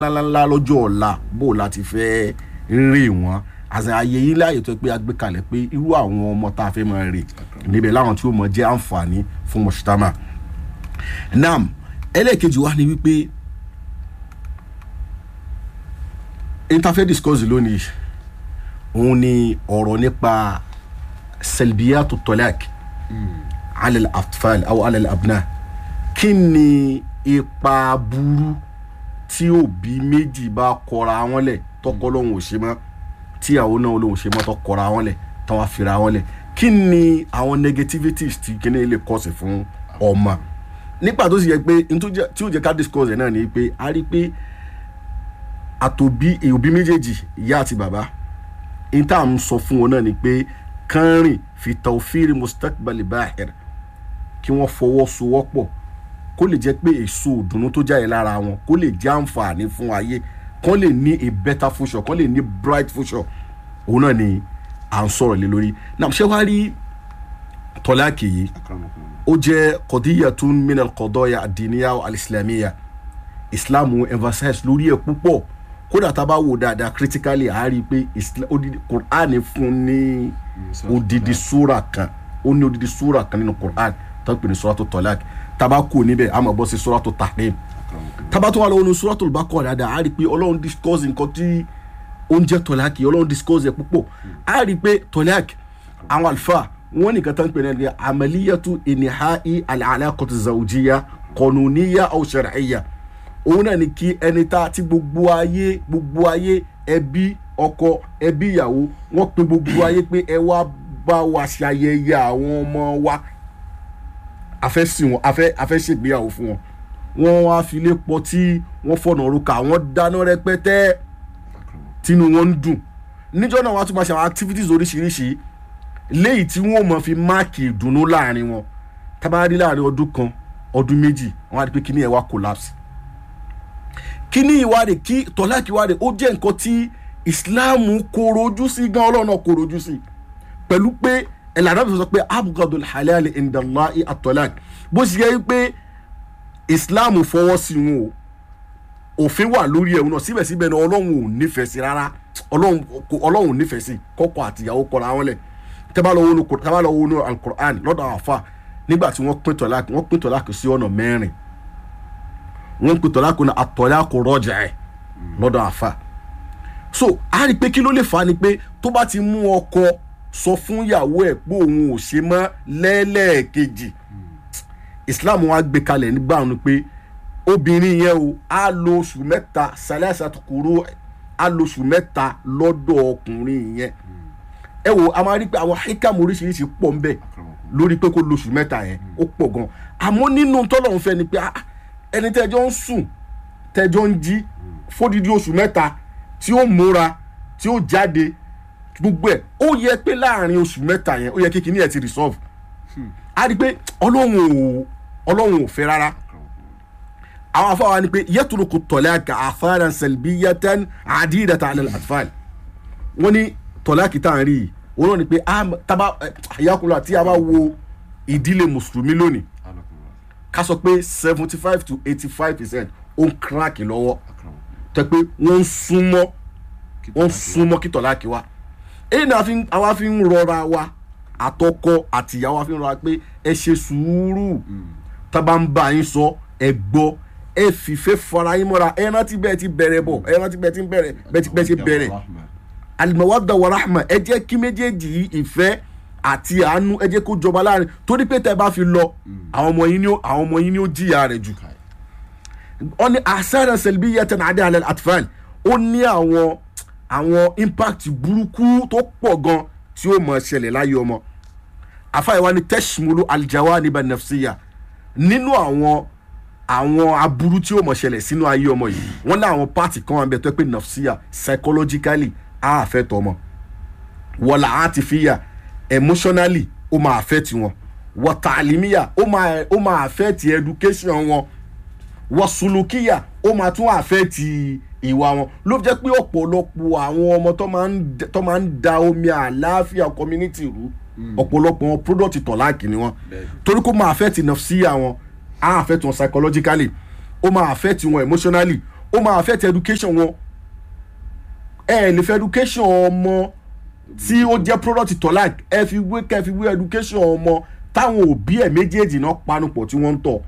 ńláńlá lọ́jọ́ ọ̀la bó o láti fẹ́ rè wọ́n àṣà ayé yìí láàyè tó pé agbékalẹ̀ pé irú àwọn ọmọ tá a fẹ́ máa rè níbẹ̀ láwọn tí ó mọ̀ jẹ́ àǹfààní fún mọ̀ṣítàmà nam ẹlẹ́ẹ̀kejì wa ni wípé interfaith discourse lónìí òun ni ọ̀rọ̀ nípa selbiyatu tolak alẹ́ atfal aw alẹ́ abna kí ni ipa burú tí òbí méjì bá kọra wọn lẹ̀ tọkọ lòun ò ṣe mọ́ tíyàwó náà lòun ò ṣe mọ́ tọ kọra wọn lẹ̀ táwọn afira wọn lẹ̀ kí ni àwọn negativities tí kíní lè kọ́ sí fún ọmọ nípa tó sì yẹ pé tí ó jẹ́ ká discuss ẹ̀ náà ni pé a rí pé àtòbí òbí méjèèjì ìyá àti bàbá n tá à ń sọ fún wọn náà ni pé kán rìn fi tawfiri mustaqbali bahir kí wọ́n fọwọ́sowọ́pọ̀ kó lè jẹ́ pé èso ìdùnnú tó jáde lára wọn kó lè jẹ́ àǹfààní fún ayé kán lè ní a better future kán lè ní bright future òun náà ni à ń sọ̀rọ̀ lé lórí náà ṣé wàá rí tọ́láàkì yìí ó jẹ́ qadiyatun min al-qadaya ad-diniya al-islamiyya islam emphasize lórí ẹ̀ púpọ̀ kódà tá a bá wò dáadáa critically a rí i pé odidi quran fún ní odidi sura kan ó ní odidi sura kan nínú quran tó ń pè ní suratu talaq tá a bá kú níbẹ̀ a máa bọ́ sí suratu tahrim tá a bá tó wà lọ́wọ́ ní suratul baqara dáadáa a rí i pé ọlọ́run discuss nǹkan tí ó ń jẹ́ talaq ọlọ́run discuss ẹ̀ púpọ̀ a rí i pé talaq àwọn alfa wọn nìkan tó ń pè ní amaliyatu inihai al-alaqati zawjiyya qanuniyya aw shar'iyya òun náà ni kí ẹni tá ti gbogbo ayé gbogbo ayé ẹbí ọkọ ẹbí ìyàwó wọn pe gbogbo ayé pé ẹ wá bá wa ṣayẹyẹ àwọn ọmọ wa afẹ́ sìn wọn afẹ́ afẹ́ ṣègbéyàwó fún wọn wọn wá filé pọ̀ tí wọ́n fọ̀nà orúkọ àwọn dáná rẹpẹtẹ tínú wọn ń dùn níjọ́ náà wọ́n á tún máa ṣe àwọn activities oríṣiríṣi léyìí tí wọ́n mọ̀ fi máàkì ìdùnnú láàrin wọn tábàárí láàrin ọdún kan ọdún méjì wọ́n á rí pé kíní ẹ̀ wá collapse kíní ìwádìí kí tọ́láàkì ìwádìí ó jẹ́ nǹkan tí ìsìláàmù korojú sí gan ọlọ́run náà korojú sí pẹ̀lú pé ẹ̀lànà bí wọ́n sọ pé abgadul halal indalahi atọ́láàkì bó ṣe yẹ pé ìsìláàmù fọwọ́ sí wọn o òfin wà lórí ẹ̀hún náà síbẹ̀síbẹ̀ náà ọlọ́run ò nífẹ̀ẹ́ sí rárá ọlọ́run ò nífẹ̀ẹ́ sí kọ́kọ́ àtìyàwó kọ́ra wọn lẹ̀ tẹ́bá lọ wo ní alukur'an lọ́dọ̀ àwọn afa nígbà tí wọ́n pín tọ́láàkì wọ́n pín tọ́láàkì sí ọ̀nà mẹ́rin wọn pe tọ́lákùn náà àtọ́lákùn rọ́jà ẹ̀ lọ́dọ̀ àfa so a rí i pé kí ló lè fa ni pé tó bá ti mú ọkọ sọ fún ìyàwó ẹ̀ pé òun ò ṣe mọ́ lẹ́lẹ́ẹ̀kejì islam wa gbé kalẹ̀ nígbà wọn pé obìnrin yẹn o á lo oṣù mẹ́ta sàlẹ́sà kúrú á lo oṣù mẹ́ta lọ́dọ̀ ọkùnrin yẹn ẹ wo a máa rí i pé àwọn hikam oríṣiríṣi pọ̀ ń bẹ̀ lórí pé kó lo oṣù mẹ́ta yẹn ó pọ̀ gan àmọ́ nínú tọ́lọ́run fẹ́ ni pé ah ẹni tẹjọ ń sùn tẹjọ ń jí fódìdí oṣù mẹ́ta tí ó múra tí ó jáde gbogbo ẹ̀ ó yẹ pé láàrin oṣù mẹ́ta yẹn ó yẹ kékeré ẹ̀ ti resolve a rí i pé ọlọ́run ò ọlọ́run ò fẹ́ rárá àwọn afáwa ni pé yẹtùrùkù tọ́láàkì àfáàrà sẹlbíyàtàn àdìdàtà àlẹ́ àtfàl wọ́n ní tọ́láàkì tá à ń rí i wọ́n náà ni pé tábà àyàkùnrin àti àbá wo ìdílé mùsùlùmí lónìí ká sọ pé seventy five to eighty five percent ó ń kíráàkì lọ́wọ́ tẹ pé wọ́n ń súnmọ́ wọ́n ń súnmọ́ kí tọ́láàkì wa èyí náà àwa fi ń rọra wa àtọkọ àtìyàwó wa fi ń rọra pé ẹ ṣe sùúrù tábà ń bá yín sọ ẹ gbọ́ ẹ fìfẹ́ fara yín mọ́ra ẹ rántí bẹ́ẹ̀ ti bẹ̀rẹ̀ bọ̀ ẹ rántí bẹ́ẹ̀ ti bẹ̀rẹ̀ bẹ́ẹ̀ ti bẹ̀rẹ̀ alimawada wa rahma ẹ jẹ́ kí méjèèjì yìí ìfẹ́ àti àánú ẹ jẹ́ kó jọba láàrin torí pé tẹ́ bá fi lọ àwọn ọmọ yín ni ó àwọn ọmọ yín ni ó jìyà rẹ̀ jù. ó ní àṣàrẹ̀ sẹ̀lbí yẹtẹ̀ àdé alẹ́ àtìfáàlì ó ní àwọn àwọn impact burúkú tó pọ̀ gan tí ó mọ̀ ṣẹlẹ̀ láyé ọmọ. àfàìwá ni tẹ́símúlú alìjáwá níbà nafsiya nínú àwọn àwọn aburú tí ó mọ̀ ṣẹlẹ̀ sínú ayé ọmọ yìí wọ́n ní àwọn pààtì kan wà bẹ́ẹ̀ tó pé nafsiya psychologically á àfẹ́ tọ́ ọmọ wọ́lá àti fìyà emotionally ó máa affect wọn wọ tàlímíyà ó máa ó máa affect education wọn wọ sùlùkíyà ó máa tún affect ìwà wọn ló jẹ́ pé ọ̀pọ̀lọpọ̀ àwọn ọmọ tó máa ń tó máa ń da omi àlàáfíà community rú ọ̀pọ̀lọpọ̀ wọn product tọ̀láàkì ni wọn torí kó máa affect nafsiya wọn á affect wọn psychologically ó máa affect wọn emotionally ó máa affect education wọn ẹ lè fẹ́ education ọmọ tí ó jẹ́ product tọ́lá ẹ fi wé kẹ́ fi wé education ọmọ táwọn òbí ẹ̀ méjèèjì náà panupọ̀ tí wọ́n ń tọ̀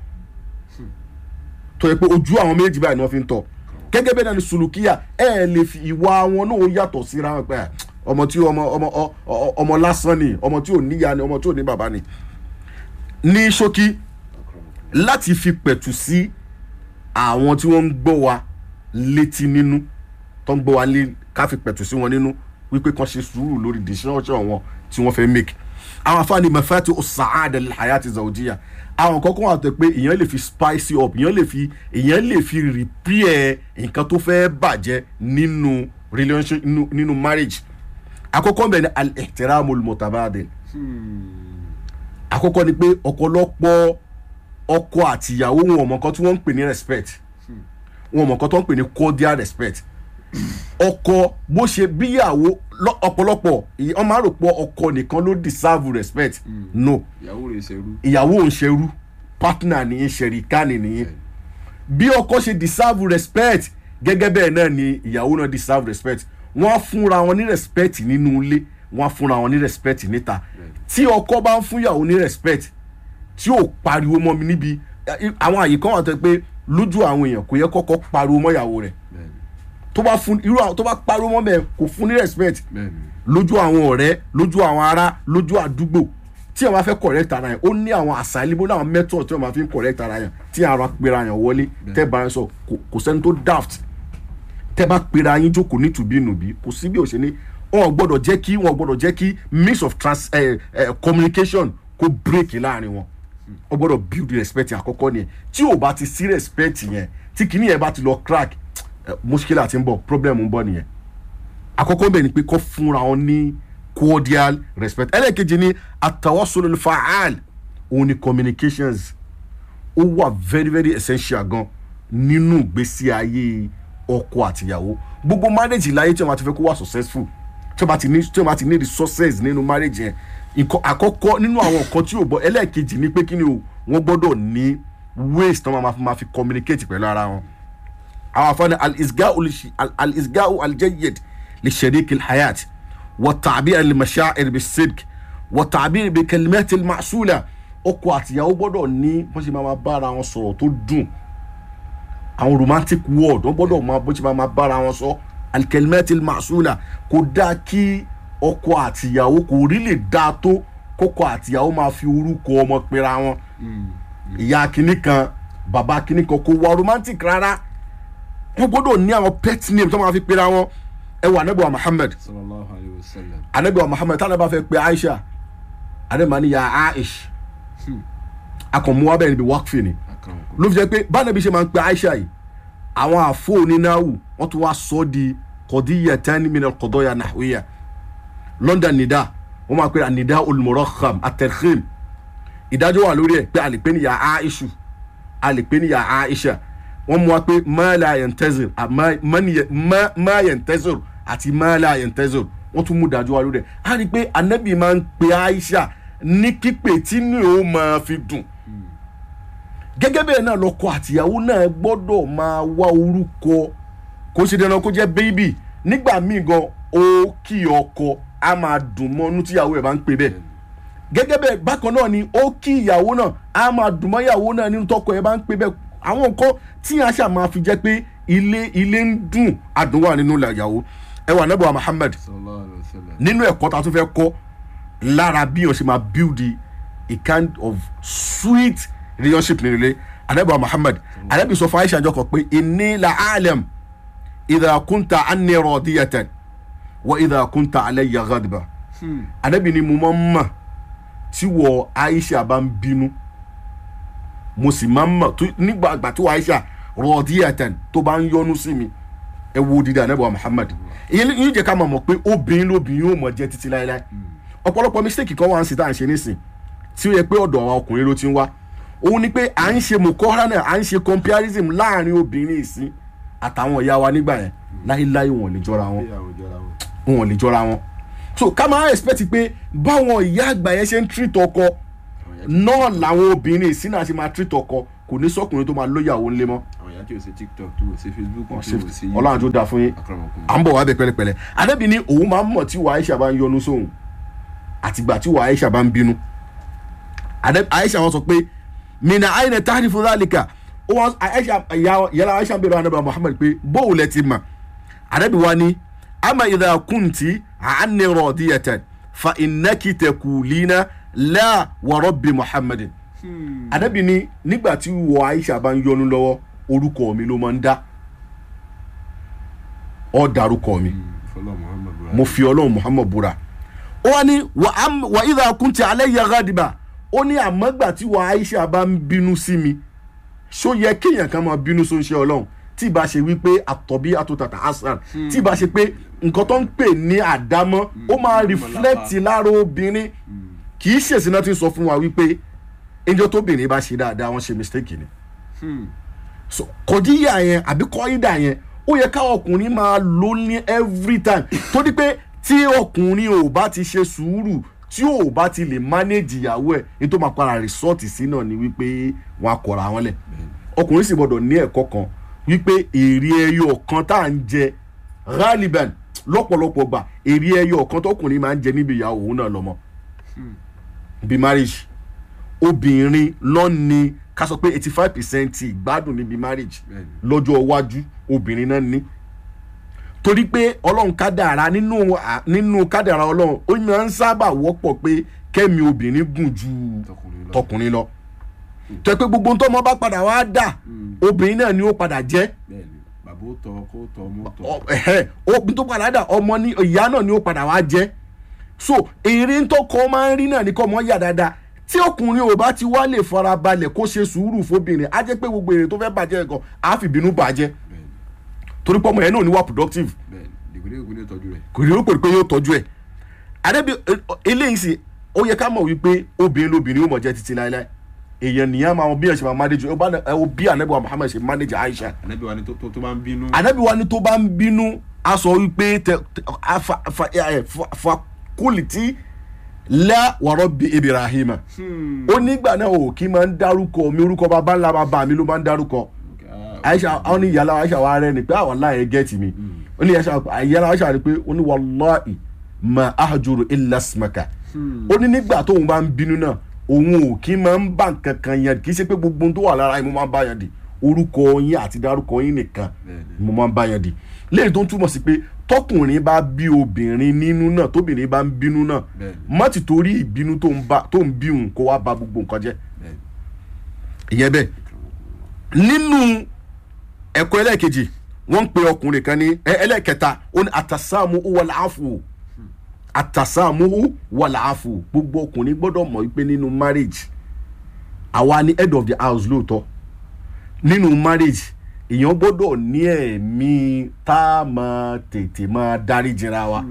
tó yẹ pé ojú àwọn méjèèjì báyìí náà fi ń tọ̀ gẹ́gẹ́ bẹ́ẹ̀ náà ni sùlùkíyà ẹ lè fi ìwà wọn náà ó yàtọ̀ síra wọn pé ọmọ tí ọmọ ọmọ ọ- ọ- ọmọ lásán ni ọmọ tí ò níyà ni ọmọ tí ò ní bàbá ni ní ṣókí láti fi pẹ̀tù sí àwọn tí wọ́n ń gbọ́ wa létí nínú tó ń gbọ́ wa lé ká fi pẹ̀tù sí wọn nínú wípé kàn ṣe sùúrù lórí decision wọn tí wọ́n fẹ́ make àwọn afáàní mafati ọ̀sàádà hayati zawjiya àwọn kọ́kọ́ wà tó pé èèyàn lè fi spice up èèyàn lè fi èèyàn lè fi repair nǹkan tó fẹ́ bàjẹ́ nínú relationship nínú, nínú marriage àkọ́kọ́ bẹ̀ ni al-ihtiramul mutabadil àkọ́kọ́ ni pé ọ̀pọ̀lọpọ̀ ọkọ àtìyàwó wọn ò mọ̀ nǹkan tí wọ́n ń pè ní respect wọn ò mọ̀ nǹkan tó ń pè ní cordial respect ọkọ bó ṣe bíyàwó lọ- ọ̀pọ̀lọpọ̀ ì- wọ́n máa rò pé ọkọ nìkan ló deserve respect no ìyàwó rẹ̀ ṣerú. ìyàwó ò ń ṣerú partner nìyẹn ṣẹ̀ríkánì nìyẹn bí ọkọ ṣe deserve respect gẹ́gẹ́ bẹ́ẹ̀ náà ni ìyàwó náà deserve respect wọ́n á fúnra wọn ní respect nínú ilé wọ́n á fúnra wọn ní respect níta tí ọkọ bá ń fún ìyàwó ní respect tí ò pariwo mọ́ mi níbi àwọn àyè kan wà tó yẹ pé lójú àwọn èèyàn kò yẹ kọ́kọ́ pariwo mọ́ ìyàwó rẹ̀ bẹ́ẹ̀ni tó bá fún irú àwọn tó bá pariwo mọ́ bẹ́ẹ̀ kò fún ní respect bẹ́ẹ̀ni lójú àwọn ọ̀rẹ́ lójú àwọn ará lójú àdúgbò tí àwọn afẹ́ correct ara yẹn ó ní àwọn àṣà ilébó láwọn method tí wọ́n máa fi ń correct ara yẹn tí àwọn apẹ̀rẹ̀ yẹn wọlé tẹ́ bá yẹn sọ kò- kò sẹ́ni tó daft tẹ́ bá pera yín jókòó ní tùbínùbí kò sí bí ò ṣe ní wọn gbọ́dọ̀ jẹ́ kí wọn gbọ́dọ̀ jẹ́ kí mix of trans eh, eh, communication kó break láàrin wọn wọn gbọ́dọ̀ build respect àkọ́kọ́ nìyẹn tí ò bá ti sí respect yẹn tí kìíní yẹn bá ti lọ crack eh, muskila ti ń bọ̀ problem ń bọ̀ nìyẹn àkọ́kọ́ bẹ́ẹ̀ ni pé kọ́ fúnra wọn ní cordial respect ẹlẹ́ẹ̀kejì ni atawasul faal òun ni communications ó wà very very essential gan nínú ìgbésí ayé ọkọ àtìyàwó gbogbo marriage láyé tí wọn bá ti fẹ́ kó wà successful tí wọn bá ti ní tí wọn bá ti ní the success nínú marriage yẹn nǹkan àkọ́kọ́ nínú àwọn nǹkan tí yóò bọ́ ẹlẹ́ẹ̀kejì ni pé kí ni o wọ́n gbọ́dọ̀ ní ways tí wọ́n máa fi- máa fi communicate pẹ̀lú ara wọn àwọn afáàní al-isga'u lish- al- al-isga'u al-jayyid li sharik al-hayat wa ta'bir al-mashaa'ir bis-sidq wa ta'bir bi kalimat al-ma'sula ọkọ àtìyàwó gbọ́dọ̀ ní bó ṣe máa máa bára wọn sọ̀rọ̀ tó dùn àwọn romantic word wọ́n gbọ́dọ̀ máa bó ṣe máa máa bára wọn sọ al-kalimat al-ma'sula kò dáa kí ọkọ àtìyàwó kò rí lè dáa tó kọkọ àtìyàwó máa fi orúkọ ọmọ pera wọn ìyá kìnnì kan bàbá kìnnì kan kò wá romantic rárá wọn gbọ́dọ̀ ní àwọn pet name tó máa fi pera wọn ẹ wà anabi wa muhammed sallallahu alayhi wa sallam. anabi wa muhammed tí anabi bá fẹ́ pe aisha anabi máa ní ya aish akọ̀mú wa bẹ́ẹ̀ níbi wákfì ni akaramukum. ló fi jẹ́ pé bánabi ṣe máa ń pe aisha yìí àwọn àfọ onínáwó wọ́n tún wá sọ ọ́ di kọ̀díyà tani min al-qadaya nahwiya london nida wọ́n máa pe anida olùmọ̀rọ̀kàm atẹ̀kìm ìdájọ́ wà lórí ẹ̀ pé a lè pe ní ya aishu a lè pe ní ya aisha wọ́n mú wa pé mala yantazir à, ma- man ya- ma- ma yantazir àti mala yantazir wọ́n tún mú ìdájọ́ wà lórí ẹ̀ a rí i pé anabi máa ń pe aisha ní pípé tí ní o máa fi dùn gẹ́gẹ́ bẹ́ẹ̀ náà lọ́kọ àtìyàwó náà gbọ́dọ̀ máa wá orúkọ kó ṣe dandan kó jẹ́ bẹ́ẹ̀bì nígbà míì gan ó kí ọkọ á máa dùn mọ́ inú tíyàwó ẹ̀ bá ń pè bẹ́ẹ̀ gẹ́gẹ́ bẹ́ẹ̀ bákan náà ni ó kí ìyàwó náà á máa dùn mọ́ ìyàwó náà nínú tọkọ ẹ̀ bá ń pè bẹ́ẹ̀ àwọn nǹkan tí a ṣà máa fi jẹ́ pé ilé ilé ń dùn adùn wà nínú ìyàwó ẹ wà nẹ́bọ̀ Muhammad sallallahu alayhi wa sallam. nínú ẹ̀kọ́ ta tún fẹ́ kọ́ lára bí wọ́n ṣe máa build a kind of sweet relationship ní ilé anabi muhammad anabi sọ fún aisha jọ kan pé inni la alam idha kunta anni radiyatan wa idha kunta alayya ghadba Hmm. anabi ni mo máa ń mọ̀ tí wọ aisha bá ń bínú mo sì máa ń mọ̀ tó- nígbà àgbà tí wọ aisha radiyatan tó bá ń yọnu sí mi ẹ wo dídá anabi muhammad ìyẹn yóò jẹ́ ká máa mọ̀ pé obìnrin lóbìnrin yóò mọ̀ jẹ́ títí láéláé ọ̀pọ̀lọpọ̀ mistake kan wà ń sìn tá à ń ṣe nísìn tí ó yẹ pé ọ̀dọ̀ àwọn ọkùnrin ló ti ń wá òun ni pé à ń ṣe mọ̀kọ́rá náà à ń ṣe comparison láàrin obìnrin ìsìn àtàwọn ìyá wa nígbà yẹn láéláé wọn ò lè jọra wọn bí àwọn jọra wọn. wọn ò lè jọra wọn so ká máa expect pé báwọn ìyá àgbà yẹn ṣe ń treat ọkọ àwọn yẹn náà làwọn obìnrin ìsìn náà ṣe máa treat ọkọ kò ní sọkùnrin tó máa lóyàwó ńlé mọ́ àwọn ìyá tí o ṣe tiktok tí o ṣe facebook Wọ́n tí ṣe- o ṣe ọlọ́run àjò dáa fún yín akọrọmọkùnrin à ń bọ̀ wá bẹ̀ pẹ́lẹ́pẹ́lẹ́ ànábì ní òun máa ń mọ̀ tí wà Aisha bá ń yọnu sóhun àtìgbà tí wà Aisha bá ń bínú Ànábì- Aisha wọn sọ pé mina aina tahrifu dhalika ó wọn Aisha ìyá- yàrá Aisha ń bèrè ànábì Muhammad pé bóun lẹ ti mà ànábì wa ni ama idha kunti anni radiyatan fa innaki taqulina la wa rabbi Muhammadin ànábì ní nígbà tí wọ Aisha bá ń yọnu lọ́wọ́ orúkọ mi ló máa ń dá ó dárúkọ mi fọlọ muhammad bura mo fi ọlọ́run muhammad búra ó wá ní wà á wà ìdá kunti alayya ghadiba ó ní àmọ́gbà tí wà aisha bá ń bínú sí mi ṣó yẹ kéèyàn kan máa bínú só ń ṣe ọlọ́run tí ìbá ṣe wípé àtọ̀bí àtúntàtà hasan tí ìbá ṣe pé nǹkan tó ń pè ní àdámọ́ ó máa reflect lára obìnrin kì í ṣèṣin náà ti sọ fún wa wípé ẹjọ́ tóbìnrin bá ṣe dáadáa wọ́n ṣe mistake ni so kọjíyà yẹn àbí kọ́ídà yẹn ó yẹ ká ọkùnrin máa lò ní every time torí pé tí ọkùnrin ò bá ti ṣe sùúrù tí ò bá ti lè manage ìyàwó ẹ̀ ní tó máa para resort sí náà ni wípé wọn á kọra wọn lẹ̀ ọkùnrin sì gbọdọ̀ ní ẹ̀kọ́ kan wípé èrè ẹyọ kan tá à ń jẹ raliban lọ́pọ̀lọpọ̀ gbà èrè ẹyọ kan tọkùnrin máa ń jẹ níbi ìyàwó òun náà lọ́mọ bí marriage obìnrin lọ́ni ká sọ pé eighty five percent ìgbádùn níbi marriage Bẹ́ẹ̀ni. lọ́jọ́ iwájú obìnrin náà ní torí pé ọlọ́run kádàrá nínú à- nínú kádàrá ọlọ́run ó máa ń sábà wọ́pọ̀ pé kẹ́mi obìnrin gùn ju tọkùnrin lọ tọkùnrin lọ tó yẹ pé gbogbo ohun tó ọmọ bá padà wá dà obìnrin náà ni ó padà jẹ́ bẹ́ẹ̀ni bàbá ó tọ kó tọ ọmọ tọ ọ- ẹ̀hẹ́, obìnrin tó padà dà ọmọ ní ìyá náà ni ó padà wá jẹ́ so èrè tó kọ́ máa ń rí náà ní kọ́ ọmọ yà dáadáa tí ọkùnrin ò bá ti wá lè fara balẹ̀ kó ṣe sùúrù fóbìnrin á jẹ́ pé gbogbo èrè tó fẹ́ bàjẹ́ ẹ̀kan á fi bínú bàjẹ́ bẹ́ẹ̀ni torí pé ọmọ yẹn náà ò ní wà productive bẹ́ẹ̀ni dìgbìdì ògùn ní ìtọ́jú rẹ̀ kò rí rúpò pé yóò tọ́jú ẹ̀ àdébí eléyìí sì ó yẹ ká mọ̀ wípé obìnrin lobìnrin ó mọ̀ jẹ́ títí láéláé èèyàn nìyẹn máa wọn bí ẹ̀ ṣe máa manage ó bá ẹ wo bí anabi wa Muhammad ṣe manage Aisha ànábì wa ni tó tó tó máa ń bínú anabi wa ni tó bá ń bínú a sọ wípé tẹ tẹ- a fa fa ẹ fa fa kúlìtì lẹ́ wàrọ̀ bí Ibrahima ó nígbà náà ò kí máa ń dárúkọ mi orúkọ bàbá ńlá bàbá mi ló máa ń dárúkọ aisha àwọn ní ìyàlá aisha wa rẹ ni pé àwọn láàyè gẹ́ẹ̀tì mi ó ní ìyàlá aisha ni pé ó ní wàláì mà áhàjòrò illa ismaka ó ní nígbà tóun bá ń bínú náà òun ò kí máa ń bá nǹkan kan yẹn kì í ṣe pé gbogbo ohun tó wà lára yín mo máa ń bá yẹn di orúkọ yín àti dárúkọ yín nìkan Bẹ́ẹ̀ni. mo máa ń bá yẹn di lẹ́yìn tó ń túmọ̀ sí pé tọkùnrin bá bí obìnrin nínú náà tóbìnrin bá ń bínú náà Bẹ́ẹ̀ni. má ti torí ìbínú tó ń bá- tó ń bí òun kó wá ba gbogbo nǹkan jẹ́ bẹ́ẹ̀ni ìyẹn bẹ́ẹ̀ nínú ẹ̀kọ́ ẹlẹ́ẹ̀kejì wọ́n ń pe ọkùnrin kan ní ẹ- ẹlẹ́ẹ̀kẹta ó ní àtàsáàmù wàlàáfù àtàsáàmù wàlàáfù gbogbo ọkùnrin gbọ́dọ̀ mọ̀ wípé nínú marriage àwa ni head of the house lóòótọ́ nínú marriage èèyàn gbọ́dọ̀ ní ẹ̀mí tá a máa tètè máa dáríjì ra wa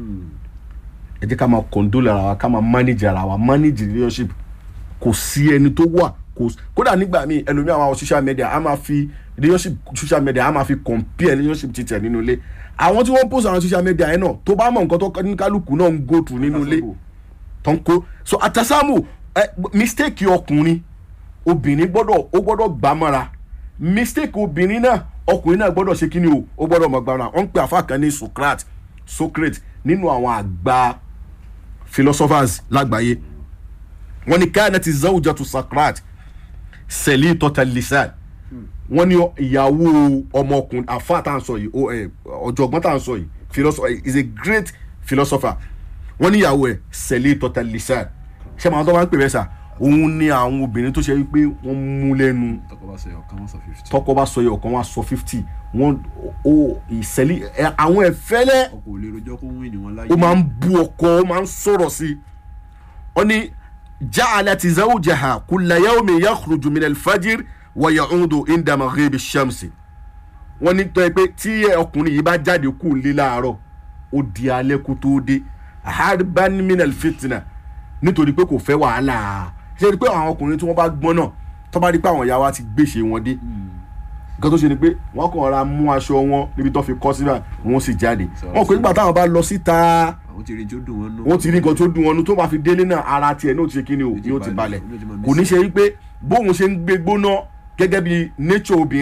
ẹ jẹ́ ká máa condole ara wa ká máa manage ara wa manage relationship kò sí ẹni tó wà kò s- kódà nígbà míì ẹlòmíì àwọn àwọn social media a máa fi relationship social media a máa fi compare relationship títẹ̀ nínú ilé àwọn tí wọ́n post àwọn social media yẹn náà tó bá mọ̀ nǹkan tó ní kálukú náà ń go through nínú ilé tó ń kó so àtàsámù ẹ mistake ọkùnrin obìnrin gbọ́dọ̀ ó gbọ́dọ̀ gbà mọ́ra mistake obìnrin náà ọkùnrin náà gbọ́dọ̀ ṣe kíni o ó gbọ́dọ̀ mọ̀ gbà mọ́ra wọ́n ń pè àfa kan ní Socrates Socrates nínú àwọn àgbà philosophers lágbàáyé wọ́n ní kanati zawjatu Socrates sẹ̀lí tọ́tà lisan wọ́n ní ìyàwó ọmọkùnrin àfa tá à ń sọ yìí ó, ẹ, ọ̀jọ̀gbọ́n tá à ń sọ yìí philosopher is a great philosopher wọ́n ní ìyàwó ẹ̀ sẹ̀lí tọ́tà lisan ṣé màá tó máa ń pè bẹ́ẹ̀ sà òun ní àwọn obìnrin tó ṣe wípé wọ́n mú lẹ́nu tọkọ bá sọ yọ ọkàn wọn sọ fifty tọkọ bá sọ yẹ ọ̀kan wá sọ fifty wọ́n ó ìsẹ̀lí ẹ, àwọn ẹ̀fẹ́lẹ́ ọkọ ò lè rojọ́ kó wíìnì wọn láyé ó máa ń bu ọkọ ó máa ń sọ̀rọ̀ sí i ó ní ja'alat zawjaha kulla yawmin yakhruju min al-fajr wa ya'udu inda maghrib ash-shamsi wọ́n ní tọ́ ẹ pé tí ọkùnrin yìí bá jáde kú lé láàárọ̀ ó di alẹ́ kó tó dé harban min al-fitna nítorí pé kò fẹ́ wàhálà ṣe ni pé àwọn ọkùnrin tí wọ́n bá gbọ́n náà tó bá rí pé àwọn ìyá wa ti gbèsè wọn dé nǹkan tó ṣe ni pé wọ́n kàn ra mú aṣọ wọn níbi tó fi kọ́ síbà wọ́n sì jáde wọ́n kò nígbà táwọn bá lọ síta àwọn ti rí tí ó dùn wọn nù wọ́n ti rí nǹkan tó dùn wọn nu tó bá fi délé náà ara tiẹ̀ náà ti ṣe kí ni o ni ó ti balẹ̀ kò ní ṣe wípé bóun ṣe ń gbé gbóná gẹ́gẹ́ bí nature obìnrin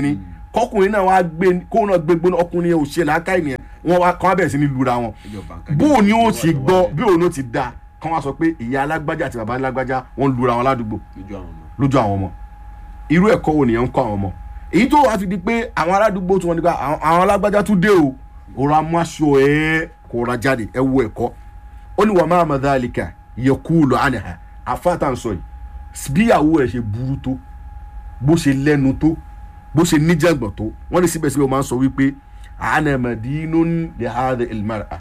kọkùnrin náà wá gbé kóun náà gbé gbóná ọkùnrin yẹn ò ṣe làákà ìnìyẹn wọn wá kàn wá bẹ̀rẹ̀ sí ní lura wọn ìjọba nǹkan bó o ní ó wà ti lọ́wọ́ gbọ́ rẹ̀ bí òun ó ti da kàn wá sọ pé ìyá alágbájá àti bàbá alágbájá wọn lura wọn ládùúgbò lójú àwọn ọmọ lójú àwọn ọmọ irú ẹ̀kọ́ wo nìyẹn ń kọ́ àwọn ọmọ èyí tó wàá fi di pé àwọn aládùúgbò tí wọ́n ní ká àwọn àwọn alágbájá tún dé o òrò amúaṣọ ẹ̀ kò ra jáde ẹ wo ẹ̀kọ́ ó ní wà máa ma dhalika yaqulu anha àfáàtà ń sọ yìí bíyàwó ẹ̀ ṣe burú tó bó ṣe lẹ́nu tó bó ṣe níjàngbọ̀n tó wọ́n ní síbẹ̀síbẹ̀ wọ́n máa ń sọ wípé ana madinun li hadha al-mar'a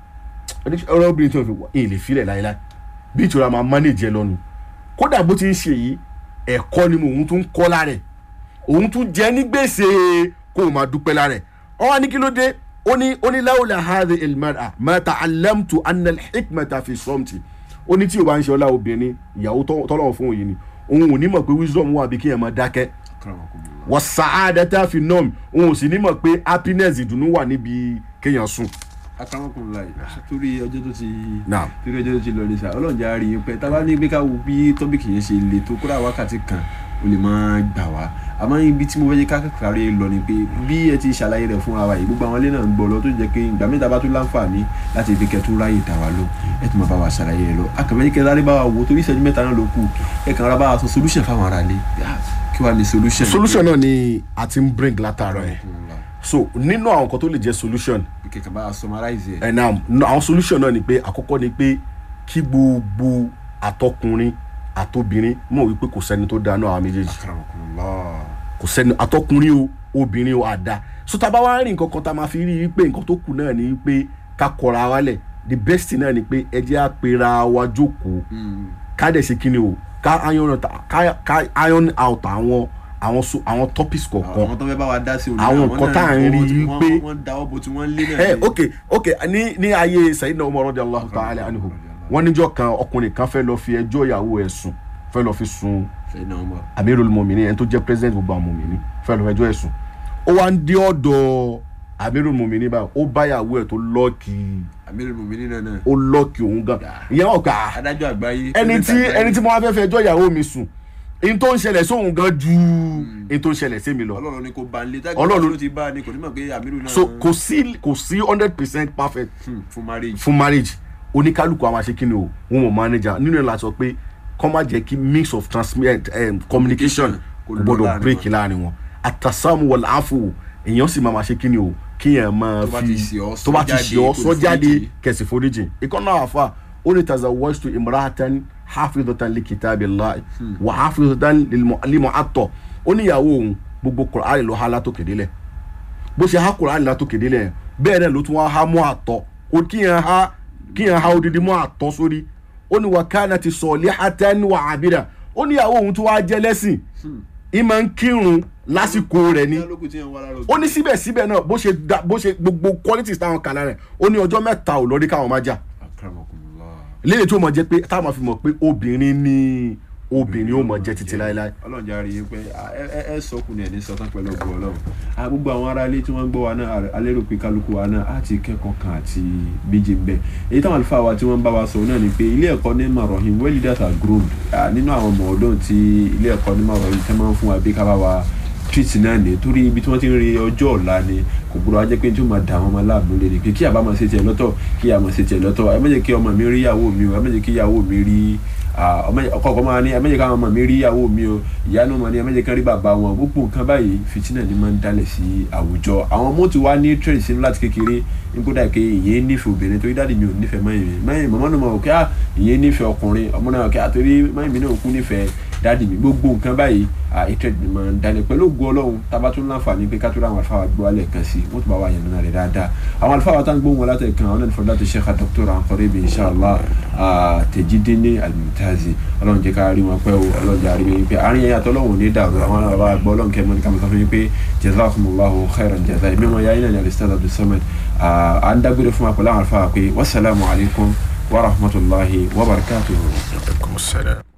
ọ̀rọ̀ obìnrin tí wọ́n fi wọ́n èyí lè filẹ̀ láéláé bí ìtura máa manage ẹ lọ́nu kódà bó ti ń ṣe yìí ẹ̀kọ́ ni mo òun tún kọ́ lára ẹ̀ òun tún jẹ́ ní gbèsè kó o máa dúpẹ́ lára ẹ̀ wọ́n wá ní kí ló dé ó ní ó ní láwùlà hadhi ilmara ma ta'allamtu anna al-hikmata fi somti ó ní tí o bá ń ṣe ọlá obìnrin ìyàwó tọ́- tọ́lọ́run fún òye ni òun ò ní mọ̀ pé wisdom wà bí kéèyàn máa dákẹ́ Akramakumullah. wọ́n sa'adata fi nom òun ò sì ní mọ̀ pé happiness ìdùnnú wà níbi kéèyàn sùn. Akramakumullah torí ọjọ́ tó ti Naam. torí ọjọ́ tó ti lọ ní sá ọlọ́run jẹ́ àárín yín pẹ́ tá a bá ní pé ká wo bí tọ́bìkì yẹn ṣe le tó kódà wákàtí kan ó lè máa gbà wá àmọ́ ibi tí mo fẹ́ jẹ́ ká kárí lọ ni pé bí ẹ ti ṣàlàyé rẹ̀ fún wa yìí gbogbo àwọn ilé náà ń gbọ́ lọ tó jẹ́ pé ìgbà mẹ́ta bá tún láǹfààní láti fi kẹ́tù ráyè dá wa lọ ẹ tún máa bá wa ṣàlàyé rẹ̀ lọ akàmẹ́yìn kẹ́tà rí bá wa wo torí ìṣẹ́jú mẹ́ta náà ló kù ẹ kàn rà bá wa sọ solution fáwọn ará ilé Ah, kí wàá ní solution. solution náà ni a ti ń bring látàárọ̀ ẹ̀ so nínú àwọn nǹkan tó lè jẹ́ solution kẹ̀kẹ́ bá wa summarize ẹ̀. ẹ̀ náà n- àwọn solution náà ni pé àkọ́kọ́ ni pé kí gbogbo àtọkùnrin àtobìnrin mọ̀ wípé kò sẹ́ni tó dáa náà àwọn méjèèjì Akramakumullah. kò sẹ́ni àtọkùnrin o obìnrin o àdá so tá a bá wá rìn nǹkan kan tá a máa fi rí i pé nǹkan tó kù náà ni pé ká kọra wálẹ̀ the best thing náà ni pé ẹ jẹ́ àpèrà wa jókòó Mm. ká dẹ̀ ṣe kíni o ká iron out ká ká iron out àwọn àwọn so àwọn topics kọ̀ọ̀kan àwọn tó fẹ́ bá wa dá sí òní Àwọn nǹkan tá à ń rí i pé- wọ́n dáwọ́ bó tí wọ́n lé náà ẹ ni. ok ok ní ní ayé Sayyidina Umar radiyallahu ta'ala anhu wọ́n níjọ́ kan ọkùnrin kan fẹ́ lọ fi ẹjọ́ ìyàwó ẹ̀ sùn fẹ́ lọ fi sùn Ṣé náà mọ̀? Amirul Mu'minin ẹni tó jẹ́ president gbogbo àwọn Mu'minin fẹ́ lọ fẹjọ́ ẹ̀ sùn ó wá ń dé ọ̀dọ̀ Amirul Mu'minin báyìí ó báyàwó ẹ̀ tó lọ́ọ̀kì Amirul Mu'minin náà náà. ó lọ́ọ̀kì òun gan ìyẹn ọ̀gá adájọ́ àgbáyé. ẹni tí president àgbáyé. ẹni tí mo wá fẹ́ fẹjọ́ ìyàwó mi sùn èyí tó ń ṣẹlẹ̀ sóhun gan ju èyí tó ń ṣẹlẹ̀ sí mi lọ ọlọ́run ni kò bá ń lé tágbà Ọlọ́run- ló ti bá a ni kò ní mọ̀ pé Amirul náà. so kò sí kò sí hundred percent perfect Hmm, fún marriage. fún marriage oníkálukú àwọn aṣèkínni o wọn mọ manager nínú ẹ̀ la sọ pé kọ́ má jẹ́ kí mix of transmit um, communication Kò lọ gbọ́dọ̀ láàrin break wọn. láàrin wọn àtàsámu wọlé àfò èèyàn sì máa ma ṣe kíni o kíyàn máa Tó bá fi ti ṣe ọ́, tó bá sọ ti jáde, ṣe ọ́ kò sọ ní jáde foríjì. kẹsì foríjì ìkànnà àfa ó ní tazawwajtu imra'atan hafidhatan li kitabillahi wa hafidhatan lil mu'atta ó ní ìyàwó òun gbogbo Kùránì ló há látòkè délẹ̀ bó ṣe há Kùránì látòkè délẹ̀ bẹ́ẹ̀ náà ló tún wá há mọ́ àtọ̀ ó kíyàn há kíyàn há odidi mọ́ àtọ̀ sórí ó ní wa kanati salihatan wa abida ó ní ìyàwó òun tó wá jẹ́ lẹ́sìn ìmọ̀ ń kírun lásìkò rẹ̀ ni Kí ló kù tí yẹn wá lára ó ní síbẹ̀síbẹ̀ náà bó ṣe da bó ṣe gbogbo qualities táwọn kà lára ẹ̀ ó ní ọjọ́ mẹ́ta ò lórí káwọn máa jà Akramakumullah. léyìí tó mọ̀ jẹ́ pé táwọn máa fi mọ̀ pé obìnrin ní obìnrin ó mọ̀ jẹ́ títí láéláé ọlọ́run jẹ́ àríyé pé ah, ẹ ẹ- ẹ sọkùn ní ẹni sọtán pẹ̀lú ọgbọ ọlọ́run Ah, gbogbo àwọn ará ilé tí wọ́n ń gbọ́ wa náà alérò pé kálukú wa náà á ti kẹ́kọ̀ọ́ kan àti méje ń bẹ èyí táwọn àlùfáà wa tí wọ́n ń bá wa sọ náà ni pé ilé ẹ̀kọ́ ní marohim well leaders are grown Ah, nínú àwọn ọmọ ọdún tí ilé ẹ̀kọ́ ní marohim tẹ́ máa ń fún wa bí ká bá wa treat náà ní torí ibi tí wọ́n ti ń rí ọjọ́ ọ̀la ni kò gbọdọ̀ ajẹ́ pé tí ó máa dà àwọn ọmọ aláàbò lé ni pé kí àbá máa ṣe tiẹ̀ lọ́tọ̀ kí àmọ̀ ṣe tiẹ̀ lọ́tọ̀ ẹ má jẹ́ kí ọmọ mi rí ìyàwó mi o ẹ má jẹ́ kí ìyàwó mi rí Ah, ọmọ ọkọ ọkọ máa ní ẹ méje káwọn ọmọ mi rí ìyàwó mi o ìyá náà máa ní ẹ méje kan rí bàbá wọn gbogbo nǹkan báyìí fìtínà ni máa ń dálẹ̀ sí àwùjọ àwọn ọmọ tí wàá ní trade sínú láti kékeré nígbódà pé ìyẹn nífẹ̀ẹ́ obìnrin torí dáàdi mi ò nífẹ̀ẹ́ mọ́yìn mi mọ́yìn mọ́mọ́ náà máa wò kí á ìyẹn nífẹ̀ẹ́ ọkùnrin ọmọ náà kí á torí mọ́yìn mi náà kú nífẹ̀ẹ́ dáàdi mi gbogbo nǹkan báyìí hatred ni máa ń dálẹ̀ pẹ̀lú ògùn ọlọ́run tábà tún láǹfààní pé ká tó ra àwọn àlùfáà gbọ́ alẹ́ kan sí wọ́n tún bá wa yẹn nínú rẹ̀ dáadáa àwọn àlùfáà wa tá ń gbóhùn wọn látẹ̀ kan àwọn náà ní fọdá tó ṣe ká dr ankọrẹ́bì inshallah tẹ̀jídéní alimutazi ọlọ́run jẹ́ ká rí wọn pẹ́ o ọlọ́run jẹ́ àríwé yín pé àárín ẹ̀yà tọ́lọ́run ní dàrú àwọn àlùfáà wa gbọ́ ọlọ́run kẹ́mọ́ ní kàmọ́tà fún yín pé jazakumullahu khairan jaza ẹ̀mí wọn yá yín náà ní alistad abdulsamad à ń dágbére fún wa pẹ̀lú àwọn àlùfáà pé wasalaamu alaykum wa rahmatulahi wa barakatuhu. aleykum salaam.